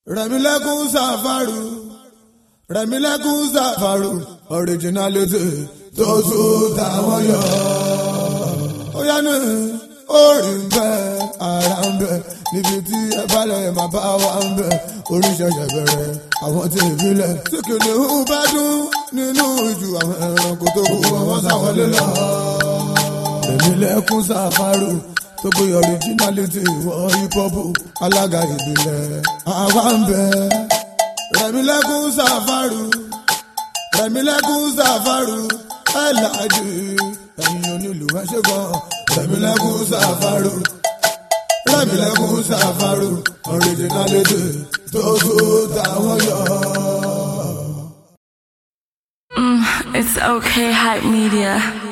rẹ̀mílẹ́kùn sàfàrù rẹ̀mílẹ́kùn sàfàrù originality tó tún táwọn yọ. ó yá ní orí ń bẹ ara ń bẹ níbi tí ẹ bá lọ ẹ máa bá wa ń bẹ oríṣiríṣi bẹ̀rẹ̀ àwọn tí ìbílẹ̀ tí kìnìún bá dún nínú ìjù àwọn ẹranko tó kù àwọn sáwọlé lọ. rẹ̀mílẹ́kùn sàfàrù tó gbé originality wọ hip hop alága ìbílẹ̀ àwa ń bẹ. rẹ̀mílẹ́kùn sàfàrù rẹ̀mílẹ́kùn sàfàrù ẹ̀ láàjì ẹ̀yin onílù ẹ̀ ṣe gan. rẹ̀mílẹ́kùn sàfàrù rẹ̀mílẹ́kùn sàfàrù originality tó tó táwọn yọ. It's okay, hype media.